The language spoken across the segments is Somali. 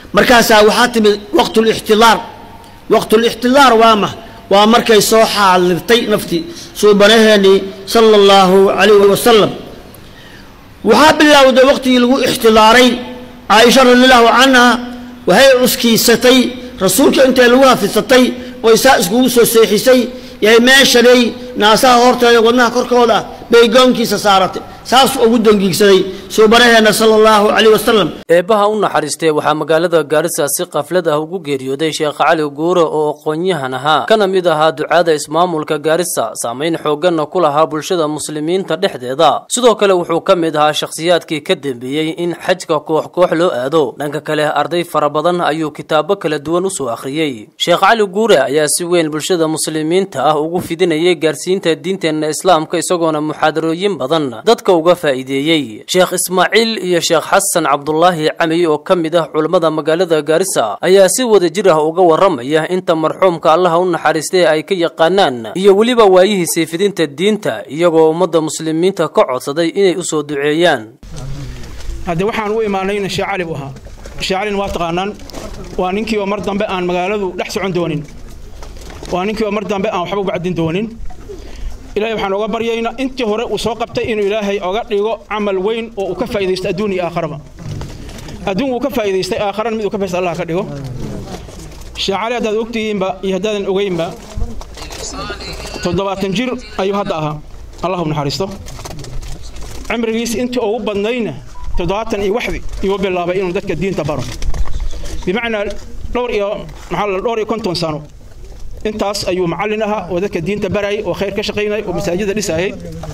markaasaa waxaa timid waqtulixtilaar waqtulixtilaar waa ma waa markay soo xaalirtay naftii suubanaheennii sala allahu calayhi wasalam waxaa bilowday waqtigii lagu ixtilaaray caaisha radiallahu canha waxay cuskiisatay rasuulka intay lagu hafisatay oy saa iskugu soo seexisay yahay meeshanay naasaha horteeda wadnaha korkooda bay goonkiisa saaratay saasuu ugu dangiigsaday suubanaheenna sala allahu calayh wasalam eebbaha u naxariistee waxaa magaalada gaarisa si qaflad ah ugu geeriyooday sheekh cali guure oo aqoon-yahan ahaa kana mid ahaa ducaada ismaamulka gaarisa saamayn xoogganna ku lahaa bulshada muslimiinta dhexdeeda sidoo kale wuxuu ka mid ahaa shakhsiyaadkii ka dambeeyey in xajka koox koox loo aado dhanka kale arday fara badan ayuu kitaabo kala duwan usoo akhriyey sheekh cali guure ayaa si weyn bulshada muslimiinta ah ugu fidinayay gaarsiinta diinteenna islaamka isagoona muxaadarooyin badan dadka uga faa'iideeyey sheekh ismaaciil iyo sheekh xasan cabdulaahi cami oo ka mid ah culammada magaalada gaarisa ayaa si wada jir ah uga warramaya inta marxuumka allaha u naxariistay ay ka yaqaanaan iyo weliba waayihiisii fidinta diinta iyagoo ummadda muslimiinta ka codsaday inay u soo duceeyaan hadde waxaan u imaanayna sheekh cali buu ahaa sheekh calina waa taqaanaan waa ninkii oo mar dambe aan magaaladu dhex socon doonin waa ninkii oo mar dambe aan waxba bacdin doonin ilahay waxaan oga baryaynaa intii hore uu soo qabtay inuu ilaahay oga dhigo camal weyn oo uu ka faa'iidaysto adduun iyo aakharaba adduun wuu ka faa'iidaystay aakharana mid uu ka faa'iidaysto allah ka dhigo sheekh cali haddaad ogtihiinba iyo haddaadan ogeynba toddobaatan jir ayuu hadda ahaa allah u naxariisto cimrigiis intii ugu badnayna toddobaatan iyo waxdi iyuu bilaabay inuu dadka diinta baro bimacnaa dhowr iyo maxaa la dhowr iyo konton sano intaas ayuu macallin ahaa oo dadka diinta barayay oo khayr ka shaqaynayay oo masaajida dhisayay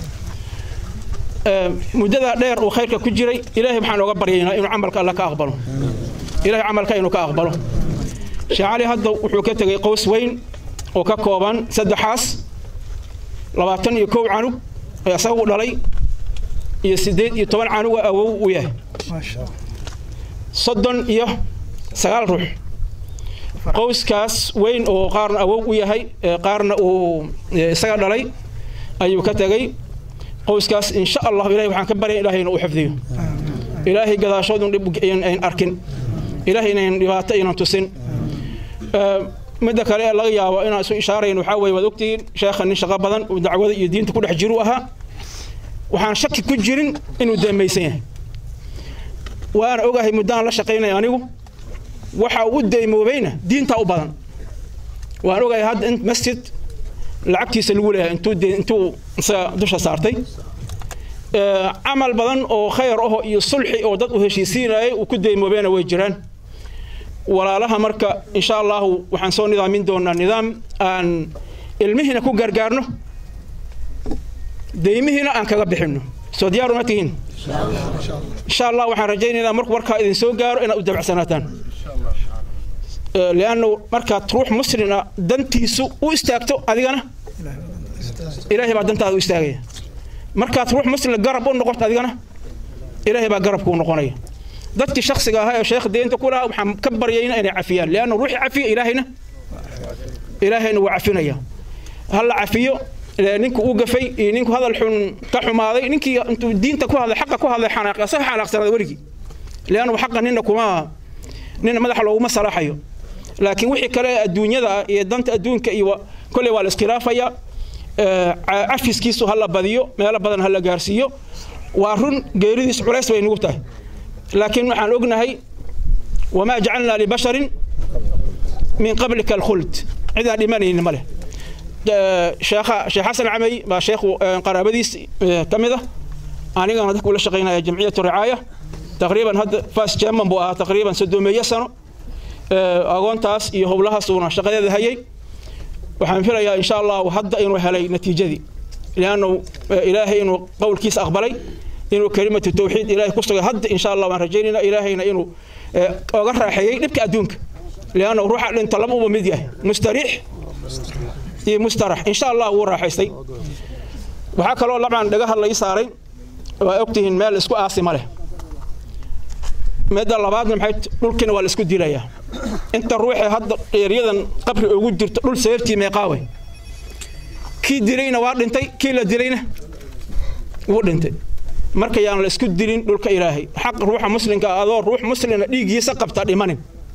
muddadaa dheer uu khayrka ku jiray ilaahay waxaan oga baryaynaa inuu camalka alla ka aqbalo ilahay camalka inuu ka aqbalo sheekh cali hadda wuxuu ka tegey qows weyn oo ka kooban saddexaas labaatan iyo kow canug ee asaga u dhalay iyo siddeed iyo toban canuga awow u yahay soddon iyo sagaal ruux qowskaas weyn oo qaarna awow u yahay qaarna uu isaga dhalay ayuu ka tegey qowskaas insha allah ilahay waxaan ka baryay ilahayna uu xifdiyo ilaahay gadaashoodun dhib ayn arkin ilaahay inayn dhibaato aynan tusin midda kale ee laga yaabo inaan isu ishaarayn waxaa weye waad ogtihiin sheekha nin shaqo badan uu dacwada iyo diinta ku dhex jiru ahaa waxaan shaki ku jirin inuu deemaysan yahay waana ogahay muddaan la shaqaynaya anigu waxa uu deymoobayna diintaa u badan waan ogahay hadda in masjid lacagtiisa lagu leeyahay intuu intuu isaga dusha saartay camal badan oo khayr aho iyo sulxi oo dad u heshiisiinayay uu ku deymoobeena way jiraan walaalaha marka insha allahu waxaan soo nidaamin doonaa nidaam aan ilmihiina ku gargaarno deymihiina aan kaga bixinno soo diyaaru ma tihiin insha allah waxaan rajaynaynaa markuu warkaa idin soo gaaro inaad u dabacsanaataan liannu markaad ruux muslina dantiisu u istaagto adigana ilaahay baa dantaada u istaagaya markaad ruux muslina garab u noqoto adigana ilaahay baa garabkuu noqonaya dadkii shaksiga ahaa ee sheekh deynta ku lahaa waxaan ka baryayna inay cafiyaan lianna ruuxii cafiya ilaahayna ilaahayna waa cafinaya ha la cafiyo ninku uu gafay iyo ninku hadal xun ka xumaaday ninkii intuu diinta ku hadlay xaqa ku hadlay xanaaqi asaga xanaaqsanada weligii liannu xaqa nina kuma nina madaxa looguma salaaxayo laakiin wixii kale adduunyada ah iyo danta adduunka iyo kolley waa la iskhilaafaya cafiskiisu ha la badiyo meelo badan ha la gaarsiiyo waa run geeridiis culays bay nugu tahay laakiin waxaan ognahay wamaa jacalnaa libasharin min qablika alkhuld cidaan dhimanaynin ma leh sheekha sheekh xasan camey baa sheekhu qaraabadiis ka mid ah anigana dadka ula shaqaynaya jamciyatu ricaaya taqriiban hadda fas german buu ahaa taqriiban soddomeeyo sano agoontaas iyo howlahaas uuna shaqadeeda hayay waxaan filayaa insha allahu hadda inuu helay natiijadii liannu ilaahay inuu qowlkiisa aqbalay inuu kelimatu tawxiid ilaahay ku sugay hadda insha allah waan rajaynaynaa ilaahayna inuu oga raaxeeyey dhibka adduunka liannu ruuxa dhinta laba uba mid yahay mustariix iyo mustarax insha allah wuu raaxaystay waxaa kaloo labcan dhagaha la ii saaray waa ogtihiin meel isku aasi ma leh midda labaadna maxay dhulkiina waa la isku dilayaa inta ruuxee hadda dheeryadan qabri ugu jirto dhul seertii meeqaawe kii dilayna waa dhintay kii la dilayna wuu dhintay marka yaan la isku dilin dhulka ilaahay xaq ruuxa muslimka adoo ruux muslina dhiiggiisa qabta dhimanin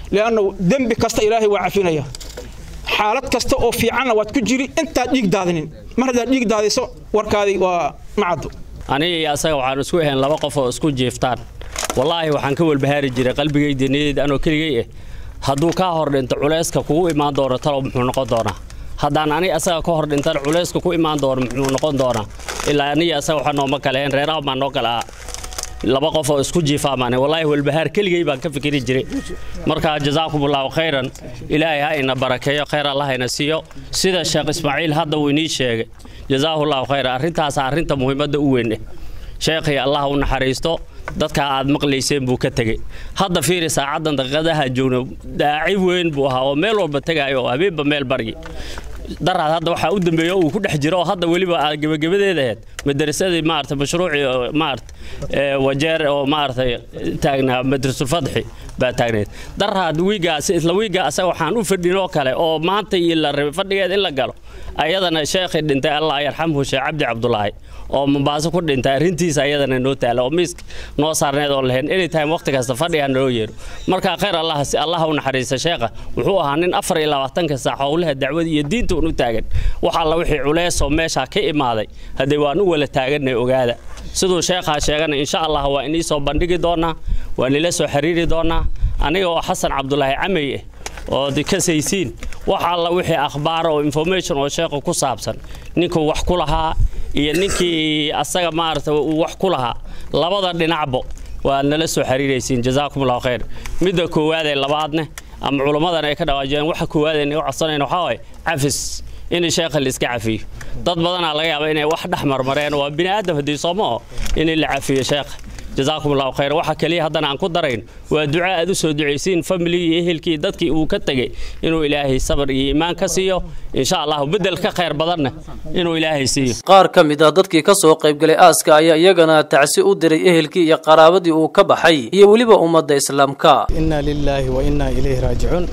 liannahu dembi kasta ilaahay waa cafinaya xaalad kasta oo fiicanna waad ku jiri intaad dhiig daadinin mar haddaad dhiig daadiso warkaadii waa macaddo aniga iyo asaga waxaan isku ahayn laba qof oo isku jiiftaan wallaahi waxaan ka walbahaari jiray qalbigayda niyadeyda anoo keligay ah hadduu kaa hor dhinto culayska kugu imaan doono talow muxuu noqon doonaa haddaan aniga asaga ka hor dhintan culayska ku imaan doono muxuu noqon doonaa ilaa aniga asaga waxaa nooma kale ahayn reeraha baan noo kale ah laba qof oo isku jiifaamaan wallaahi walbahaar keligay baan ka fikiri jiray marka jazaakumullahu khayran ilaahay ha ina barakeeyo khayr allah ina siiyo sida sheekh ismaaciil hadda uu inii sheegay jazaahullahu khayran arrintaas arrinta muhiimadda u weyn eh sheekhii allah u naxariisto dadka aad maqlayseen buu ka tegey hadda fiiri saacaddan daqiiqadaha joogno daaci weyn buu ahaa oo meel walba tegaayo oo habeenba meel baryi daraad hadda waxaa u dambeeya uu ku dhex jiro oo hadda weliba aad gebagabadeeda ahayd madarasadii maarata mashruucii maarata wajeer oo maarata taagnaa madrasulfadxi baa taagneed daraad wiigaas isla wiiga asaga waxaan u fadhinoo kale oo maanta iyo la rabay fadhigeed in la galo ayadana sheekhii dhintay allah yarxamhu sheekh cabdi cabdulaahi oo mombaaso ku dhintay arrintiisa ayadana noo taala oo miiska noo saarneed oo lahayn anytime waqti kasta fadhiga naloo yeero marka khayr allah allah u naxariista sheekha wuxuu ahaa nin afar iyo labaatanka saac howlaha dacwada iyo diinta un u taagan wax alla wixii culeysoo meeshaa ka imaaday haddee waan u wala taaganay ogaada siduu sheekhaa sheegana insha allah waa inii soo bandhigi doonaa waa nila soo xiriiri doonaa aniga oo xasan cabdulaahi camey ah oo kasaysiin wax alla wixii akhbaar oo information oo sheekha ku saabsan ninkuu wax ku lahaa iyo ninkii asaga maarata uu wax ku lahaa labada dhinacbo waad nala soo xiriiraysiin jazaakumullahu khayr midda koowaad ee labaadne ama culimmadan ay ka dhawaajiyeen waxa koowaad ee naga codsanayna waxaa waaye cafis in sheekha la iska cafiyo dad badanaa laga yaaba inay wax dhex marmareen waa bini aadam haddii sooma oo in la cafiyo sheekha jazaakum allahu khayr waxa kaliya haddana aan ku darayn waa duca aad u soo ducaysiin familigii iyo ehelkii dadkii uu ka tegey inuu ilaahay sabar iyo iimaan ka siiyo insha allahu bedel ka khayr badanna inuu ilaahay siiyo qaar ka mid ah dadkii ka soo qaybgalay aaska ayaa iyagana tacsi u diray ehelkii iyo qaraabadii uu ka baxay iyo weliba ummadda islaamka inna lilaahi wa innaa ilayhi raajicuun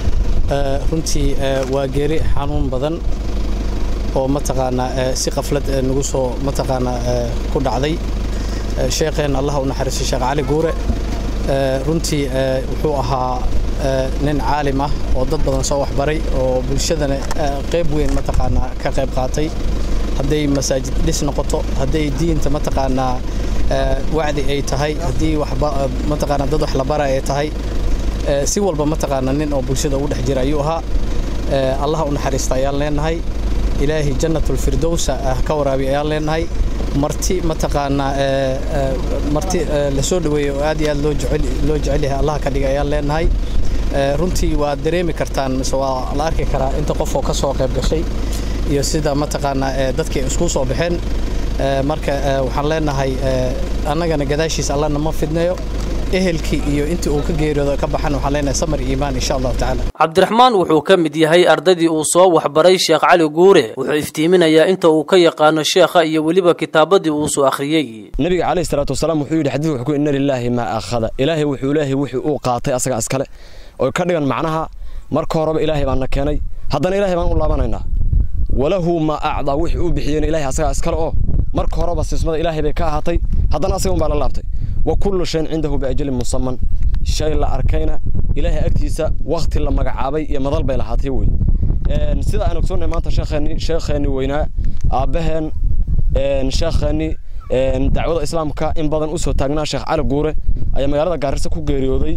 runtii waa geeri xanuun badan oo mataqaanaa si qaflad nagu soo mataqaanaa ku dhacday sheekheen allah u naxariisto sheekh cali guure runtii wuxuu ahaa nin caalim ah oo dad badan soo waxbaray oo bulshadana qayb weyn mataqaanaa ka qayb qaatay hadday masaajid dhis noqoto hadday diinta mataqaanaa wacdi ay tahay haddii mataqaanaa dad wax la bara ay tahay si walba mataqaanaa nin oo bulshada ugu dhex jira ayuu ahaa allah u naxariista ayaan leenahay ilaahay jannatulfirdowsa ka waraabi ayaan leenahay marti mataqaanaa marti la soo dhaweeyey oo aad iyo aad loo jecel loo jecel yahay allah ka dhigay ayaan leenahay runtii waad dareemi kartaan mise waa la arki karaa inta qof oo ka soo qayb gashay iyo sida mataqaanaa dadkii isku soo baxeen marka waxaan leenahay annagana gadaashiisa allana ma fidnayo ehelkii iyo intii uu ka geeriyoodo ka baxan waxaan leenahay samar iimaan insha allahu tacaala cabdiraxmaan wuxuu ka mid yahay ardaydii uu soo waxbaray sheekh cali guure wuxuu iftiiminayaa inta uu ka yaqaano sheekha iyo weliba kitaabadii uu soo akhriyey nabiga calayhi salaatu wasalaam wuxuu yidhi xadiidku wuxuu ku inna lilaahi maa akhada ilaahay wuxuu ilaahay wixii uu qaatay asaga iskale oo ka dhigan macnaha marka horeba ilaahay baan na keenay haddana ilaahay baan u laabanaynaa walahu maa acdaa wixii uu bixiyeyna ilaahay asagaa iskale oo marka horeba sismada ilaahay bay ka ahaatay haddana asaga un baa la laabtay وكل شيء عنده بأجل مصمم شيء لا أركينا إلهي أكتيسا وقت لما قعابي يا مضل بيلا هاتي وي سيدا أنا كسونا ما أنت شيخني شيخني وينا أبهن شيخني دعوة الإسلام كا إن بدن أسوة تاجنا شيخ على جورة أي مجرد جارسة كوجريودي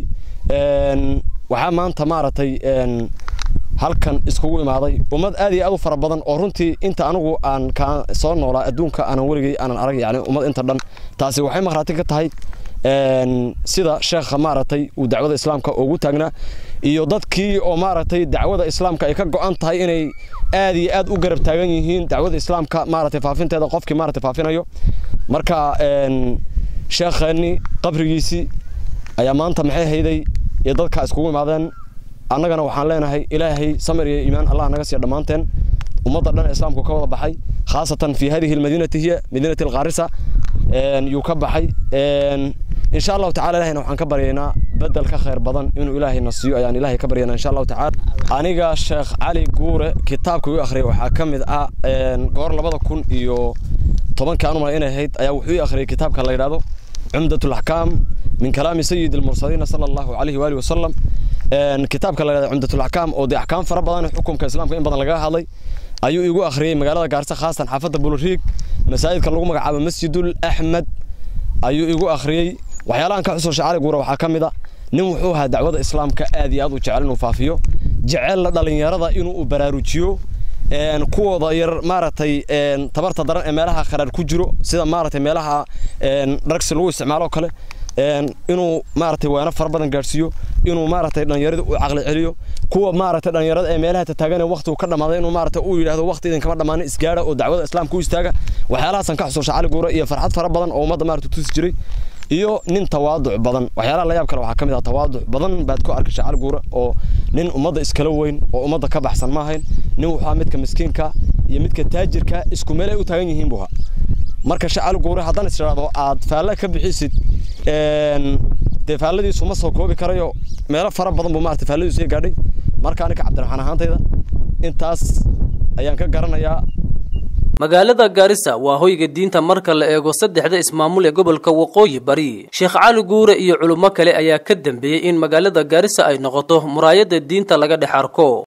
waxaa maanta maaragtay halkan iskugu imaaday ummad aad iyo aad u fara badan oo runtii inta anigu aan ka soo noolaa adduunka aanan weligay aanan arag yani ummad inta dhan taasi waxay markhaati ka tahay sida sheekha maaragtay uu dacwada islaamka ugu taagnaa iyo dadkii oo maaragtay dacwada islaamka ay ka go'an tahay inay aad iyo aad u garab taagan yihiin dacwada islaamka maaragtay faafinteeda qofkii maaragtay faafinayo marka sheekheennii qabrigiisii ayaa maanta maxay hayday iyo dadka iskugu imaadeen annagana waxaan leenahay ilaahay samir iyo iimaan allah naga siiya dhammaanteen ummadda dhan islaamku ka wada baxay khaasatan fi hadihi almadinati hiya madinati alqaarisa yuu ka baxay insha allahu tacala ilahayna waxaan ka baryaynaa bedel ka khayr badan inuu ilaahay na siiyo ayaan ilaahay ka baryaynaa insha allahu tacala aniga sheekh cali guure kitaabka uu akhriyay waxaa ka mid ah goor labada kun iyo tobankii aan umala inay ahayd ayaa wuxuu ii akhriyay kitaabka la yidhahdo cumdat alaxkaam من كلام سيد المرسلين صلى الله عليه وآله وسلم kitaabka la yidhahdo cumdatul axkaam oo dee axkaam fara badan xukunka islaamka in badan lagaga hadlay ayuu igu akhriyey magaalada gaarisa khaasatan xaafadda buluriig masaajidka lagu magacaabo masjidul axmed ayuu igu akhriyey waxyaalahan ka xusuusha cali guura waxaa ka mid a nin wuxuu ahaa dacwada islaamka aad iyo aad u jecel inuu faafiyo jecella dhallinyarada inuu baraarujiyo kuwooda yar maaragtay tabarta daran ee meelaha kharaar ku jiro sida maaragtay meelaha dragsi lagu isticmaalo oo kale inuu maaragtay waana fara badan gaadhsiiyo inuu maaragtay dhallinyarada u caqli celiyo kuwa maaragtay dhallinyarada ee meelaha tataagan ee waqtigu ka dhammaaday inuu maaragtay uu yidhaahdo waqti idinkama dhammaanin isgaadha oo dacwada islaamka u istaaga waxyaalahaasaan ka xusuusha cali guure iyo farxad fara badan oo ummadda maaragtay tusi jiray iyo nin tawaaduc badan waxyaalaha la yaab kale waxaa ka mid ah tawaaduc badan baad ku arkay shacali guure oo nin ummadda iskala weyn oo ummadda ka baxsan ma ahayn nin wuxuu ahaa midka miskiinka iyo midka taajirka isku meel ay u taagan yihiin buu ahaa marka shacali guure haddaan is idhaahdo aad faalle ka bixisid dee faalladiisu ma soo koobi karayo meelo fara badan buu maarata faalladiisu iga gaadhay marka anika cabdiraxmaan ahaantayda intaas ayaan ka garanayaa magaalada gaarisa waa hoyga diinta marka la eego saddexda ismaamul ee gobolka waqooyi bari sheekh cali guure iyo culummo kale ayaa ka dambeeyey in magaalada gaarisa ay noqoto muraayadda diinta laga dhex arko